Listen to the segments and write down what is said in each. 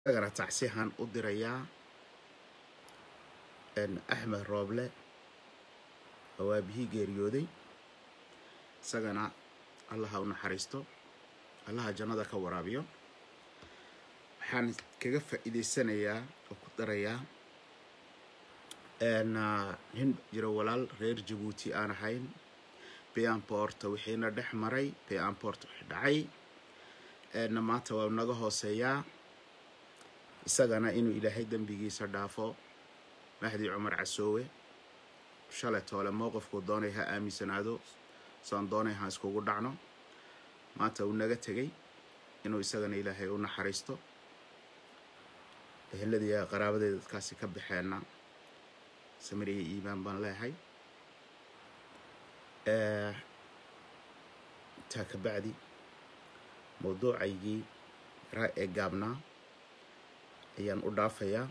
isagana tacsihan u dirayaa axmed rooble oo aabihii geeriyooday isagana allaha u naxariisto allaha jannada ka waraabiyo waxaan kaga faa'iidaysanayaa oo ku darayaa nin jiro walaal reer jabuuti aan ahayn beanporta wixiina dhex maray beanport wix dhacay maanta waa naga hooseeyaa isagana inuu ilaahay dembigiisa dhaafo mahdi cumar casoowe shalay toole mowqifkuu doonay ha aaminsanaado saan doonay ha iskugu dhacno maanta uu naga tegay inuu isagana ilaahay u naxariisto eheladii qaraabadeeda dadkaasi ka baxeenna samiriya iimaan baan leehay intaa ka bacdi mawduucaygii raa ee gaabnaa ayaan u dhaafayaa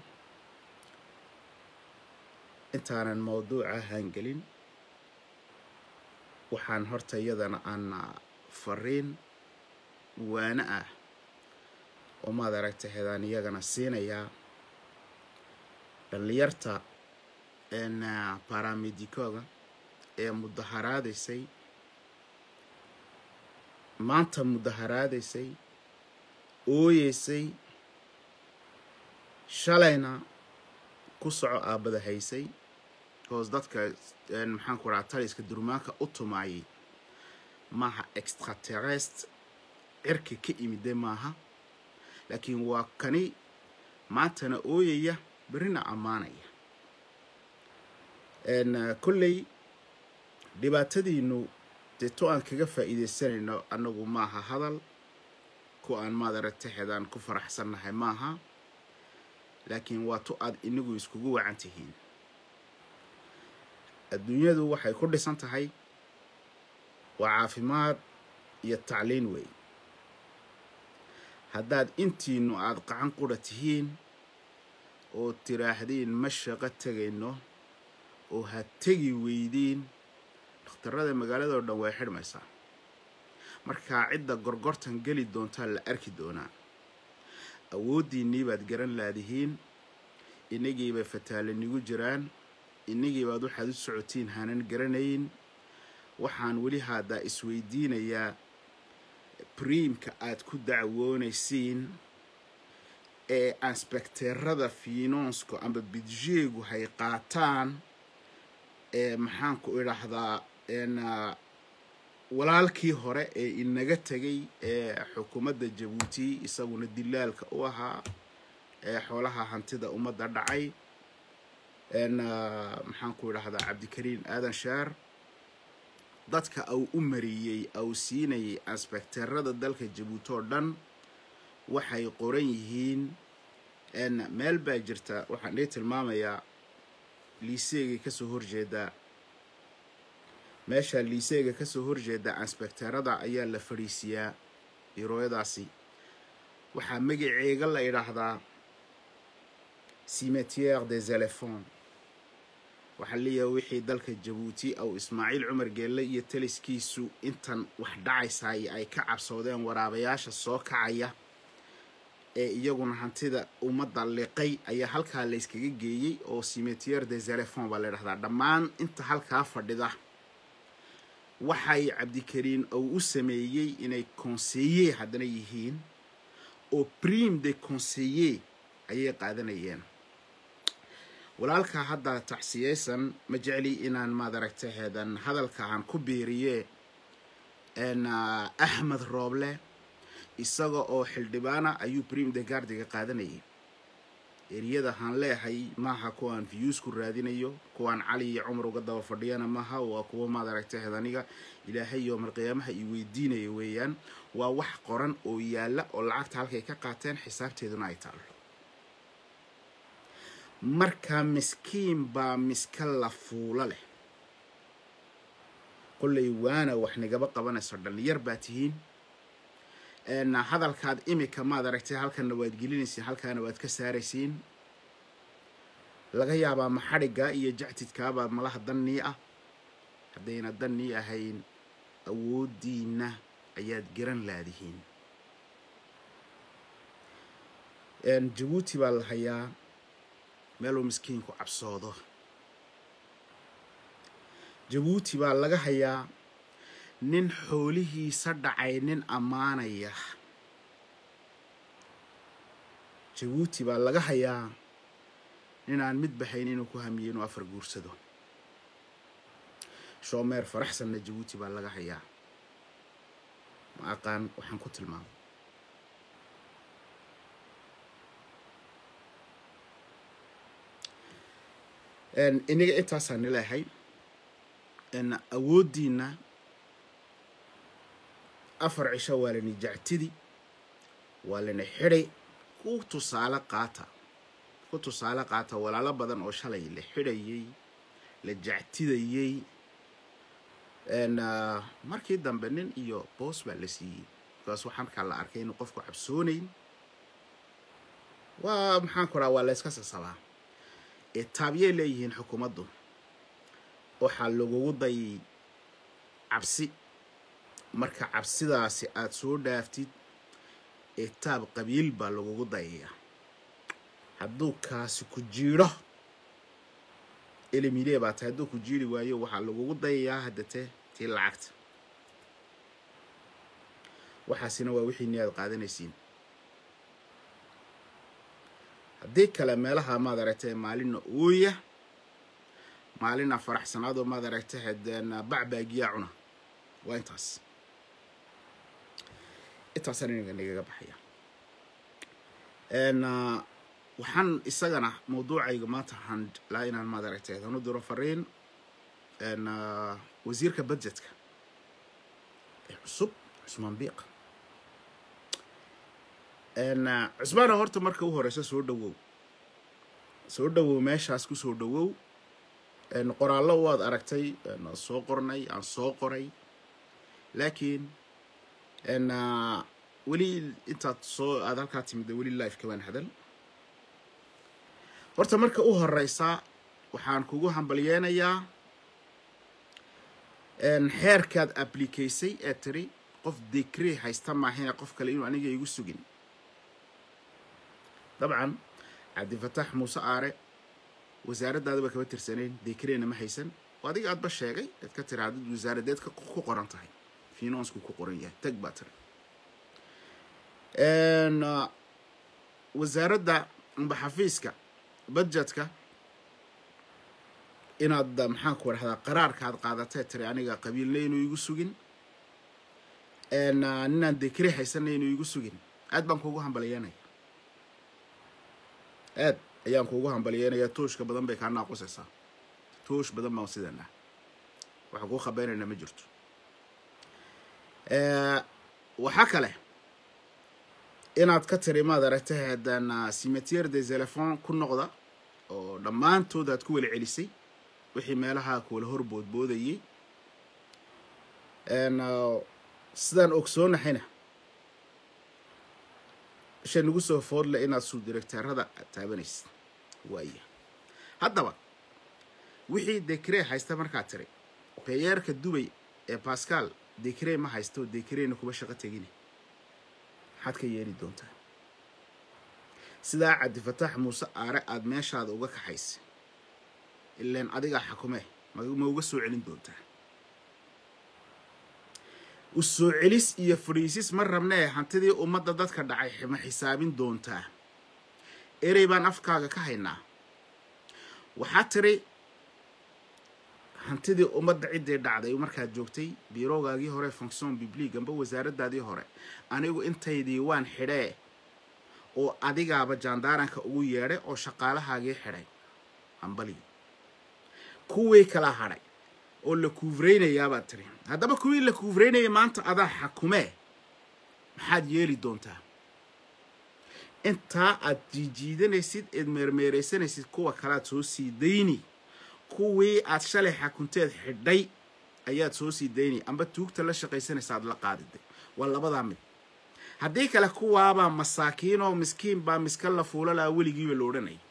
intaanan mawduuca haangelin waxaan horta iyadana aan fariin waana ah oo maad aragtay hedaan iyagana siinayaa dhallinyarta baramedicooga ee mudaharaadaysay maanta mudaharaadaysay ooyeysay shalayna ku soco aabada haysay hoos dadka maxaanku rahaa taliska durmaanka u tumaayay maaha extraterest cirka ka imide maaha laakiin waa kani maantana ooyaya berrina ammaanaya kolley dhibaatadiinu dee to aan kaga faa'iidaysanayno annagu maaha hadal ku aan maad aragtay xedaan ku faraxsannahay maaha laakiin waa tu aad inagu iskugu wacan tihiin adduunyadu waxay ku dhisan tahay waa caafimaad iyo tacliin wey haddaad intiinu aada qacan qura tihiin oo tiraahdeen ma shaqo tegayno oo ha tegi weydiin dhakhtarada magaaladao dhan way xidhmaysaa markaa cidda gorgortan geli doontaa la arki doonaa awooddiinnii baad garan laadihiin inagiibay fataalanigu jiraan inagiibaad waxaad u socotiin hanan garanayn waxaan weli haddaa isweydiinayaa briimka aad ku dacwoonaysiin ee ansbekteerada fiinonsku amba bidjeegu hay qaataan ee maxaanku idhaahdaa walaalkii hore ee inaga tegay ee xukuumadda jabuuti isaguna dilaalka u ahaa ee xoolaha hantida ummadda dhacay maxaanku idhaahdaa cabdikariin aadan sheer dadka au u mariyey au siinayay ansbekteerada dalka jabuuti oo dhan waxay qoran yihiin meel baa jirta waxaan dhii tilmaamayaa liiseegay kasoo horjeedaa meesha liiseega kasoo horjeeda ansbekteerada ayaa la fadhiisiyaa irooyadaasi waxaa magaceega la idhaahdaa cimetiere des elephants waxaa leeyahay wixii dalka jabuuti au ismaaciil cumar geelle iyo taliskiisu intan wax dhacaysaay ay ka cabsoodeen waraabayaasha soo kacaya ee iyaguna hantida ummadda liqay ayaa halkaa layskaga geeyey oo cimetiere des elephants baa la idhahdaa dhammaan inta halkaa fadhida waxay cabdikariin uu u sameeyey inay conseiller haddana yihiin oo prime de conseiller ayay qaadanayeen walaalkaa hadda tacsiyeysan ma jecli inaan maad aragtay heedan hadalka aan ku biiriye axmed rooble isaga oo xildhibaana ayuu prime de gardiga qaadanayay eriyada haan leehay maaha kuwaan viyuusku raadinayo kuwaan cali iyo cumar uga daba fadhiyana maaha waa kuwa maad aragtay hedaniga ilaahay yoomar qiyaamaha i weydiinaya weeyaan waa wax qoran oo yaalla oo lacagta halkay ka qaateen xisaabteeduna ay taalo marka miskiin baa miska la fuulo leh kollay waana wax nigaba qabanayso dhallinyar baa tihiin hadalkaad imika maad aragtay halkanna waad gelinaysiin halkaana waad ka saaraysiin laga yaabaa maxadhiggaa iyo jactidkaabaa malaha dannii ah haddayna dannii ahayn awooddiinna ayaad garan laadihiin jabuuti baa la hayaa meeluu miskiinku cabsoodo jabuuti baa laga hayaa nin xoolihiisa dhacay nin ammaanaya jabuuti baa laga hayaa nin aan mid baxayn inuu ku hamiyo inuu afar guursado shoomeer faraxsanna jabuuti baa laga hayaa ma aqaan waxaan ku tilmaamay iniga intaasaan nileehay awooddiina afar cisho waa lani jactidi waa lana xidhay ku tusaale qaata ku tusaale qaata walaalo badan oo shalay la xidhayay la jactidayey markii dambe nin iyo boos baa la siiyey bikaas waxaa markaa la arkay inuu qofku cabsoonayn waa maxaan ku raha waa la yska sasabaa taabiyay leeyihiin xukuumaddu waxaa lagugu dayay cabsi marka cabsidaasi aada soo dhaaftid etaab qabiil baa lagugu dayayaa hadduu kaasi ku jiidho elimile baa tahay hadduu ku jiiri waayo waxaa lagugu dayayaa haddate tii lacagta waxaasina waa wixii ni aad qaadanaysiin haddii kale meelaha maad aragtay maalina ooya maalina faraxsanaadoo maad aragtay hadeen bacbaagiyaa cuna waa intaas intaasaan inaga nagaga baxaya waxaan isagana mawduucayga maanta waxaan laa inaan maad aragtay hanu diro fariin wasiirka budgetka ee cusub cusmaan biiq cusmaana horta marka u horeysa soo dhawow soo dhawow meeshaas ku soo dhawow qoraallo waad aragtay soo qornay aan soo qoray laakiin weli intaad soo aada halkaa timida weli life kabaan hadal horta marka u horeysa waxaan kugu hambalyeenayaa xeerkaad ablikaysay ee tiri qof decree haysta maahine qof kale inuu aniga igu sugin dabcan cabdifataax muuse aare wasaaraddaadaba kama tirsanayn decreena ma haysan oo adiga aadba sheegay ead ka tiri haddad wasaaradeed ku qoran tahay finansku ku qoran yahay tag baa tiri wasaaradda amba xafiiska budgetka inaad maxaan ku rahdaa qaraarka aad qaadatee tiri aniga qabiilna inuu igu sugin ninaan decree haysanna inuu igu sugin aad baan kuugu hambalyeynaya aad ayaan kuugu hambalyeynayaa tooshka badan bay kaa naaqusaysaa toosh badan baan sidanah waxaa kuu khabeynayna ma jirto waxaa kale inaad ka tiri maad aragtay haddaan cimetiere de telefon ku noqda oo dhammaantood aad ku weli celisay wixii meelaha kuwala hor boodboodayay sidaan ogsoonahayna isha nagu soo foodle inaad suu directeerada taabanaysid waaya haddaba wixii decree haysta markaad tiri beyeerka dubay ee bascal decree ma haysto decreena kuma shaqo tegine maxaad ka yeeli doontaa sidaa cabdifataax muuse aare aada meeshaada uga kaxaysay ilaan adigaa xakumee ma uga soo celin doontaa u soo celis iyo fadhiisis ma rabnee hantidii ummadda dadka dhacay ma xisaabin doontaa erey baan afkaaga ka haynaa waxaa tiri hantidii ummadda ciddii dhacday markaad joogtay biiroogaagii hore fonction bibliig amba wasaaraddaadii hore anigu intaydii waan xidhee oo adigaaba jaandaaranka ugu yeedhay oo shaqaalahaagii xidhay hambali kuwii kala hadhay oo la kuufraynayaabaa tiri haddaba kuwii la kuufraynaya maanta adaa xakumee maxaad yeeli doontaa intaa aad jiijiidanaysid eed meermeeraysanaysid kuwa kalaad soo sii dayni kuwii aad shalay xakunteed xidhay ayaad soo sii daynay amba tuugta la shaqaysanaysa aad la qaadiday waa labadaa mid haddii kale kuwaabaa masaakiin oo miskiin baa miska la fuula lahaa weligiiba la odhanaya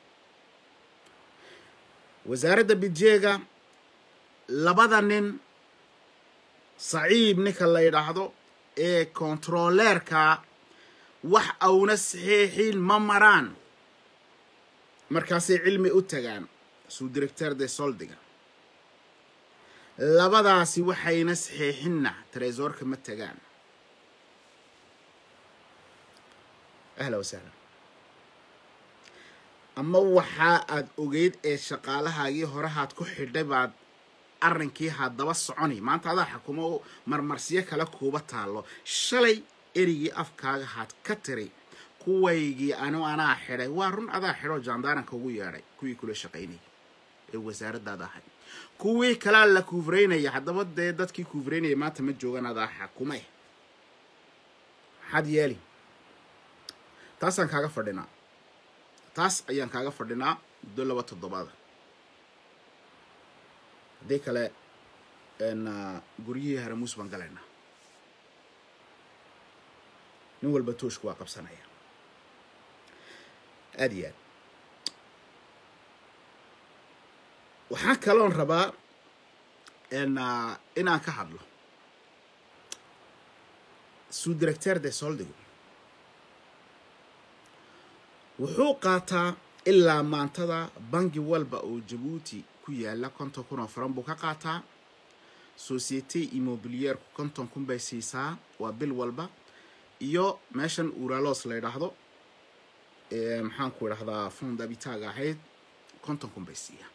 wasaaradda bidjeega labada nin saciib ninka la yidhaahdo ee kontaroleerka wax auna saxiixin ma maraan markaasay cilmi u tagaan suu directeur de soldiga labadaasi waxayna saxiixinna tresorka ma tagaan ahla wasahla ama waxaa aad ogeyd ee shaqaalahaagii horehaad ku xidhay baad arrinkii haddaba soconi maanta adaa xukumo marmarsiyo kale kuuba taallo shalay erigii afkaaga haad ka tiri kuwaygii anu anaa xidhay waa run adaa xidhoo jaandaaranka ugu yeedhay kuwii kula shaqaynayay ee wasaaraddaada ahay kuwii kalaa la kuufreynaya haddaba dee dadkii kuufreynaya maanta ma joogan adaa xakume maxaad yeeli taasaan kaaga fadhinaa taas ayaan kaaga fadhinaa muddo laba toddobaada haddii kale guryihii haramuus baan galaynaa nin walba tooshku waa qabsanaya aada iyo aad waxaa kaloon rabaa inaan ka hadlo suu directeur de soldigo wuxuu qaataa ilaa maantada bangi walba oo jabuuti ku yaala konton kun oo faran buu ka qaataa societe immobiliyeerku konton kun bay siisaa waa bil walba iyo meeshan uralos la ydhaahdo maxaan ku idhahdaa fondabitaaga ahayd konton kun bay siiyaa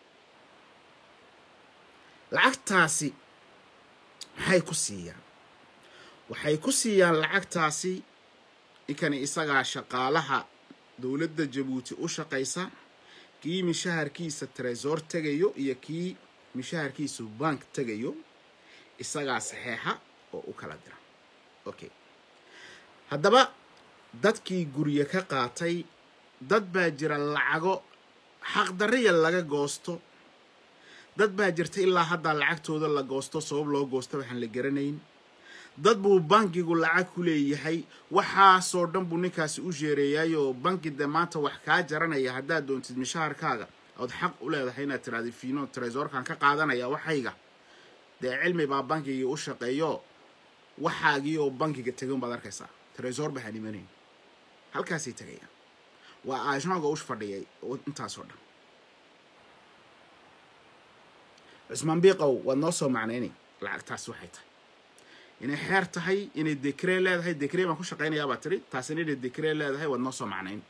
lacagtaasi maxay ku siiyaan waxay ku siiyaan lacagtaasi ninkani isagaa shaqaalaha dowladda jabuuti u shaqaysa kii mishaharkiisa tresor tegayo iyo kii mishaharkiisu bank tegayo isagaa saxeexa oo u kala dira okay haddaba dadkii guryo ka qaatay dad baa jira lacago xaqdarriya laga goosto dad baa jirta ilaa haddaa lacagtooda la goosto sabab loo goosto waxaan la garanayn dad buu bankigu lacag ku leeyahay waxaasoo dhan buu ninkaasi u sheereeyaayoo banki de maanta wax kaa jaranaya haddaad doontid mishaharkaaga ood xaq u leedahay inaad tiraada fiino tresorkan ka qaadanaya waxayga dee cilmi baa bankigii u shaqeeyo waxaagii oo bankiga tegan baad arkaysaa tresor baxaan imanayn halkaasay tegayaan waa ajanga u fadhiyay intaasoo dhan cusmaan biiqow waad noo soo macnaynay lacagtaas waxay tahay inay xeer tahay inay dekree leedahay dekree baan ku shaqaynayaa baa tiri taasina inay dekree leedahay waad noo soo macnayn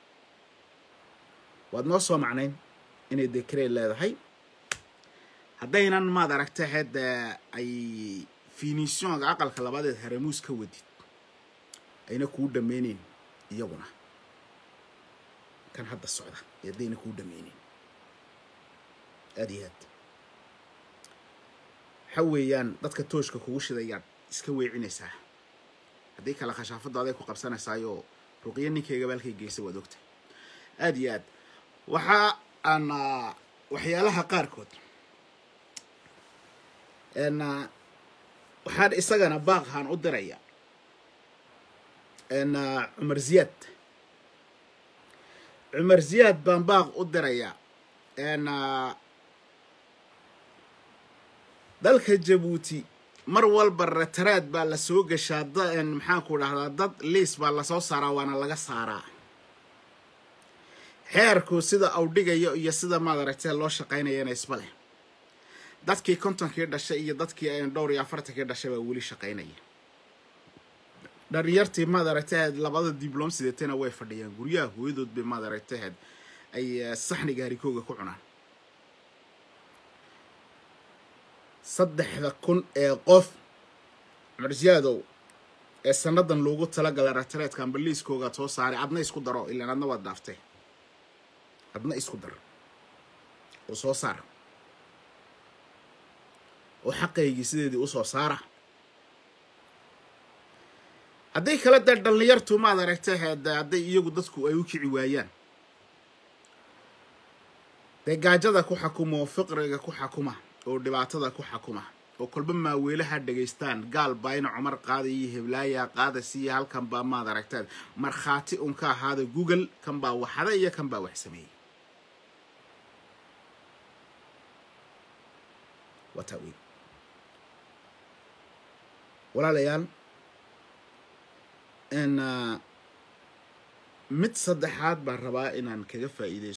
waad noo soo macnayn inay dekree leedahay haddaynan maad aragta hadda ay finisionga aqalka labadeed haramuus ka wadid ayna kuu dhameyneyn iyaguna kan hadda socda haddayna kuu dhameyneyn aada iyo aad waxa weeyaan dadka tooshka kugu shidayaad iska weecinaysaa haddii kale khashaafadda aday ku qabsanaysaayoo ruqyo ninkayga baalkay geysa waad ogtahay aada iyo aad waxa aan waxyaalaha qaarkood waxaan isagana baaqhaan u diraya cumar ziyaad cumar ziyaad baan baaq u dirayaa dalka jabuuti mar walba rataraad baa lasoo gashaa maxaanku dhahdaa dad liis baa lasoo saaraa waana laga saaraa xeerku sida awdhigayo iyo sida maad aragtee loo shaqaynayana isba leh dadkii kontonkii dhashay iyo dadkii dhowr iyo afartankii dhashay baa weli shaqaynaya dhalinyartii maad aragtaheed labada diblom sideetana way fadhiyaan guryaha hooyadood bay maad aragtaheed ay saxniga harikooga ku cunaan saddexda kun ee qof marjaadow ee sanadan loogu talagalay ratareedka ambaliiskoogaad soo saaray adna isku daro ilaan adna waad dhaaftay adna isku dar oo soo saar oo xaqaygii sideedii usoo saara hadday kala dee dhallinyartu maad aragtay hadday iyagu dadku ay u kici waayaan dee gaajada ku xakuma oo fiqriga ku xakuma oo dhibaatada ku xakuma oo kolba maaweelaha dhegaystaan gaal baa ina cumar qaada iyo heblaaya qaada siiya halkan baa maad aragtaan markhaati un ka ahaada google kan baa waxada iyo kan baa wax sameeyey waa taa wey walaalayaal mid saddexaad baan rabaa inaan kaga faa'iidaysto